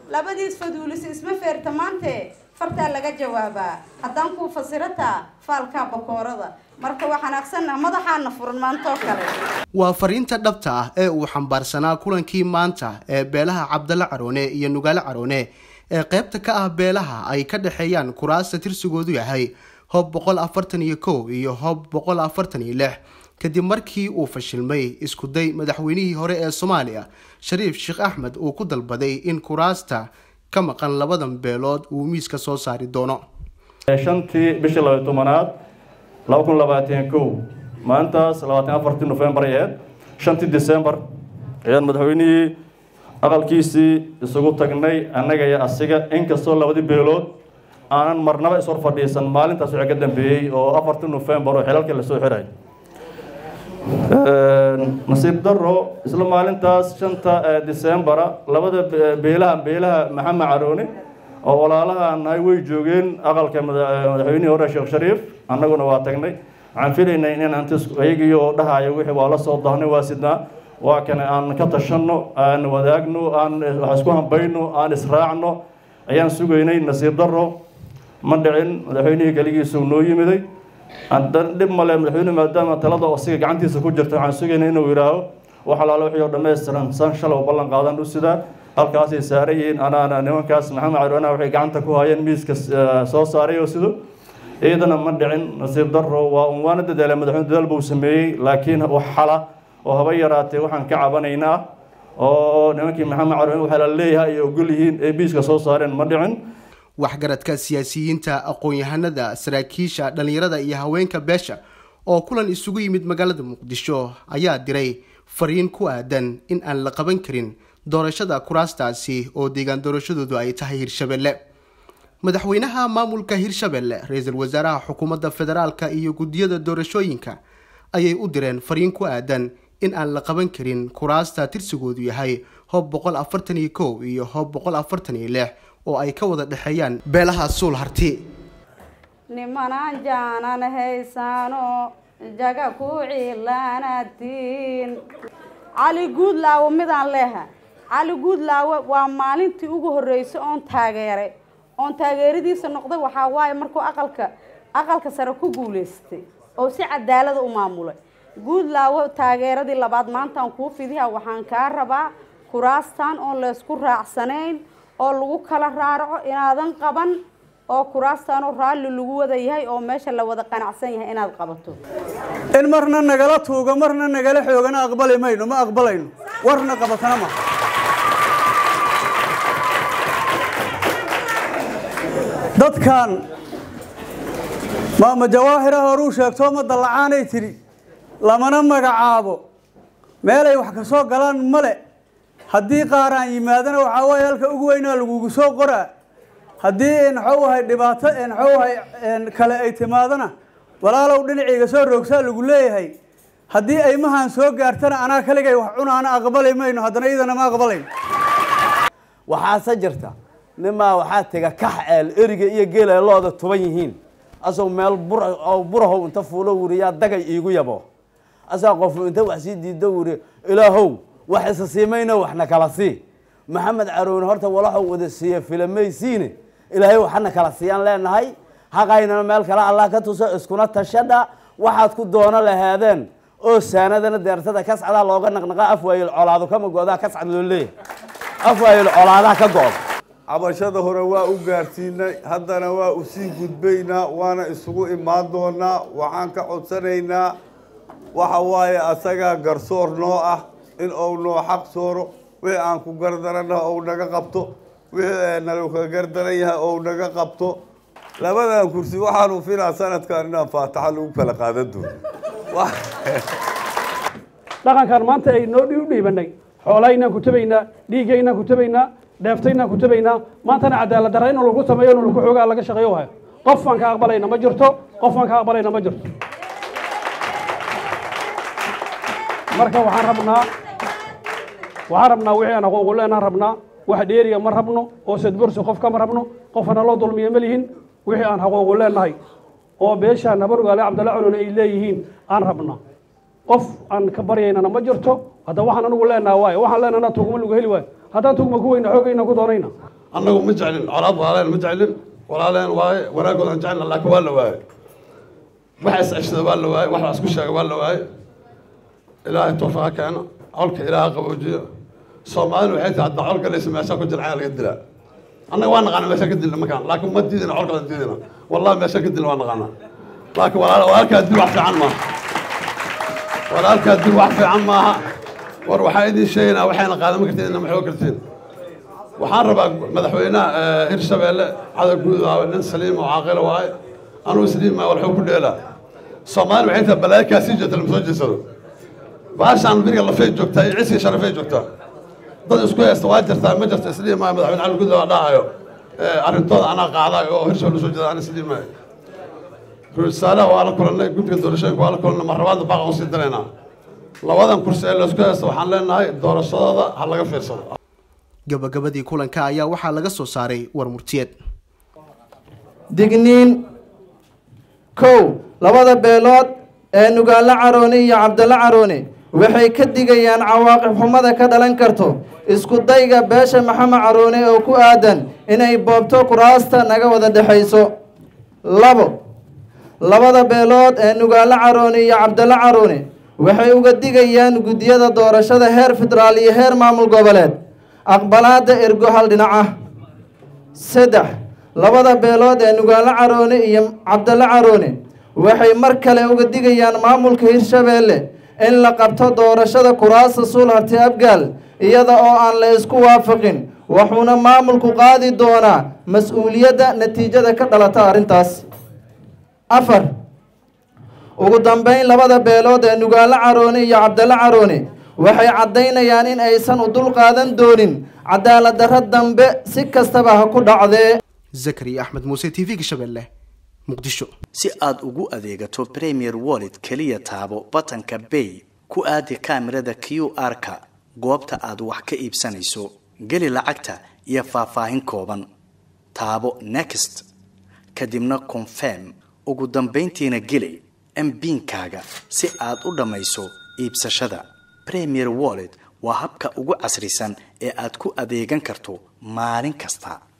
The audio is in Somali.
labadiis faduulisa isma feerta maante fartaa laga jawaabaa haddaan kuu fasirataa faalkaa bakoorada marka waa xanaaqsanna madaxaana furan maantoo kale waa fariinta dhabta ah ee uu xambaarsanaa kulankii maanta ee beelaha cabdalla caroone iyo nugaale caroone ee qaybta ka ah beelaha ay ka dhexeeyaan kuraasta tirsigoodu yahay hoob boqol afartan iyo kow iyo hoob boqol afartan iyo lix kadib markii uu fashilmay iskuday madaxweynihii hore ee soomaaliya shariif sheekh axmed uu ku dalbaday in kuraasta ka maqan labadan beelood uu miiska soo saari doono shantii bishii labay tobanaad laba kun labaatan kow maalintaas labaatan afartii nofembar ay ahayd shantii december ayaan madaxweynihii aqalkiisii isugu tagnay annaga iyo asiga inkastoo labadii beelood aanan marnaba ishor fadhiisan maalintaas wixii ka dambeeyey oo afartii nofembar oo xilalkii lasoo xiray nasiib daro isla maalintaas shanta decembera labada beelaha beelaha maxamed carooni oo walaalaha nahay way joogeen aqalka madaxweynihii hore sheekh shariif annaguna waa tagnay waxaan filaynay in ayagii oo dhahaya wixii waa la soo daahnay waa sidnaa waa kane aan ka tashanno aan wadaagno aan wax isku hambayno aan israacno ayaan sugaynay nasiib daro ma dhicin madaxweynihii keligiisu noo yimiday haddana dhib male madaxweyne maadaama talada osiga gacantiisa ku jirta waxaan sugaynay inuu yidhaaho wax alaalo wixii oo dhammaystiran san shalay ballan qaadan u sidaa halkaasay saaran yihiin anaana nimankaas maxamed caroona waxay gacanta ku hayeen miiska soo saaray oo sido iyadana ma dhicin nasiib daro waa un waana dadaala madaxweyne dadaal buu sameeyey laakiin wax xala oo haba yaraatee waxaan ka cabanaynaa oo nimankii maxamed caroone waxaa la leeyahay ay ogol yihiin ee miiska soo saareen ma dhicin waxgaradka siyaasiyiinta aqoon-yahanada saraakiisha dhallinyarada iyo haweenka beesha oo kulan isugu yimid magaalada muqdisho ayaa diray fariin ku aadan in aan la qaban karin doorashada kuraastaasi oo deegaan doorashadoodu ay tahay hirshabelle madaxweynaha maamulka hirshabelle ra-iisul wasaaraha xukuumadda federaalka iyo guddiyada doorashooyinka ayay u direen fariin ku aadan in aan la qaban karin kuraasta tirsigoodu yahay hoob boqol afartan iyo kow iyo hoob boqol afartan iyo lix oo ay ka wada dhexeeyaan beelaha suul harti nimanaan jaanan haysaano jaga ku cilaanatiin cali guudlaawo midaan leeha cali guudlaawo waa maalintii ugu horreysay oon taageeray oon taageeradiisa noqday waxaa waaye markuu aqalka aqalka sare ku guulaystay oo si cadaalada u maamulay guudlaawo taageeradii labaad maantaan kuu fidiha waxaan kaa rabaa kuraastan oon laysku raacsanayn oo lagu kala raaraco inaadan qaban oo kuraastaanoo raalli lagu wada yahay oo meesha la wada qanacsan yahay inaad qabato in marna nagala tuugo marna nagala xoogana aqbali mayno ma aqbalayno warna qabatana ma dadkan maama jawaahira horuu sheegtoo ma dallacaanay tidhi lamana magacaabo meelay wax ka soo galaan male haddii qaaraan yimaadana waxaa waaye halka ugu weynaa lagugu soo qoraa haddii nxowahay dhibaato nxowahay kale ay timaadana walaalow dhinacayga soo roogsaa lagu leeyahay haddii aymahan soo gaartana anaa kaligay wax cunaana aqbali mayno haddana iyadana ma aqbalayn waxaase jirta nimaa waxaa tega kax eel eriga iyo geela looda tuban yihiin asagoo meel burahow inta fuulo wuriyaa dagay iigu yabo asaa qofu inta wax sii diido wuri ilaahow wax isa siimayno waxna kala sii maxamed caroone horta walaxuu wada siiye filamaysiine ilaahay waxana kala siiyaan leenahay haqaynana meel kale allah ka tuso iskuna tashadha waxaad ku doono lahaadeen oo saanadana deertada kascadaa looga naqnaqa afwaayil colaado kama go-daa kascad loo leeyahay afwaayil colaadaa ka go-da cabashada hore waa u gaarsiinay haddana waa usii gudbaynaa waana isugu imaan doonaa waxaan ka codsanaynaa waxa waaye asagaa garsoor noo ah in uu noo xaq sooro wixii aan ku gardarana ou naga qabto wixii nagu ka gardaran yahay ou naga qabto labadan kursi waxaanu filaa sanadkan inaan faataxa lagu kala qaadan doono dhaqankan maanta ay noo u dhiibanay xoolahaynaan ku tabaynaa dhiiggaynaan ku tabaynaa dheeftaynaan ku tabaynaa maantana cadaalad darra in lagu sameeyo in lagu xoogaa laga shaqeeyo hayo qof aan ka aqbalayna ma jirto qof aan ka aqbalayna ma jirto marka waxaan rabnaa waxaan rabnaa wixii aan xuquuqu leenaan rabnaa wax dheeriga ma rabno oo sadbursi qof kama rabno qofana loo dulmiya ma lihin wixii aan xuquuqu leenahay oo beesha nabarugaale cabdalla culone ay leeyihiin aan rabnaa qof aan ka baryaynana ma jirto hadda waxaan anigu leenaha waayo waxaan leenahna tugma lagu heli waayo haddaan tugma ku weyna xoogayna ku doonayna annagu ma jeclin colaad walaaleen ma jeclin walaaleen waaye wanaagoodan jecelna laakiin waa la waaye waxa is ceshada waa la waaye wax la isku sheega waa la waaye ilaahay toofaqa keeno colka ilaaha qaboojiyo soomaalina waxay tahay hadda col galaysa meeshaa ku jira cayaa laga dilaa annaga waa naqaana meeshaan ka dilna makaan laakiin ma diidina colkadan diidina wallahi meeshaan ka dilna waa naqaanaa laakiin walaalkaa dil wax fiican maaha walaalkaa dil wax fiican maaha war waxaa idin sheegaynaa waxayna qaadama kartiin ina maxoo kartiin waxaan rabaa madaxweynaha hirshabeelle cadow guud nin saliim oo caaqila waaye anuu saliima walxuu ku dheelaa soomaali waxay tahay balaayo kaasii jeeta lama soo jeesado baashaan biriga lafay joogtaa iyo ciskii sharafay joogtaa dad isku haysta waa jirtaa ma jirta isliimaayo madaxweyne cali guud waa dhahayo arrintooda anaa qaadayo oo hirshabelle soo jeeda ana isliimaayo rusaalaha waa la kulannay guddiga doorashooyinka waa la kulannay marlabaadna baaqa usii diraynaa labadan kursi ee laysku haysta waxaan leenahay doorashadooda ha laga fiirsado gabagabadii kulanka ayaa waxaa laga soo saaray war murtiyeed digniin kow labada beelood ee nugaalo caroone iyo cabdalla caroone waxay ka digayaan cawaaqib xumada ka dhalan karto isku dayga beesha maxamed caroone oo ku aadan inay boobto kuraasta naga wada dhexayso labo labada beelood ee nugaalo caroone iyo cabdalla caroone waxay uga digayaan guddiyada doorashada heer federaal iyo heer maamul goboleed aqbalaada ergo hal dhinac ah saddex labada beelood ee nugaalo caroone iyo cabdalla caroone waxay mar kale uga digayaan maamulka hirshabeelle in la qabto doorashada kuraasta suulharti abgaal iyada oo aan la isku waafaqin wuxuuna maamulku qaadi doonaa mas-uuliyadda natiijada ka dhalata arrintaas afar ugu dambeyn labada beelood ee nugaalo caroone iyo cabdalla caroone waxay caddaynayaan in aysan u dul qaadan doonin cadaalad darro dambe si kastaba ha ku dhacdee zakariya axmed muuse t v-ga shabeelle muqdisho si aad ugu adeegato premier wallet keliya taabo batanka bay ku aadi kaamirada q r-ka goobta aad wax ka iibsanayso geli lacagta iyo faahfaahin kooban taabo next kadibna confirm ugu dambayntiina geli mbiinkaaga si aad u dhammayso iibsashada premier wallet waa habka ugu casrisan ee aad ku adeegan karto maalin kasta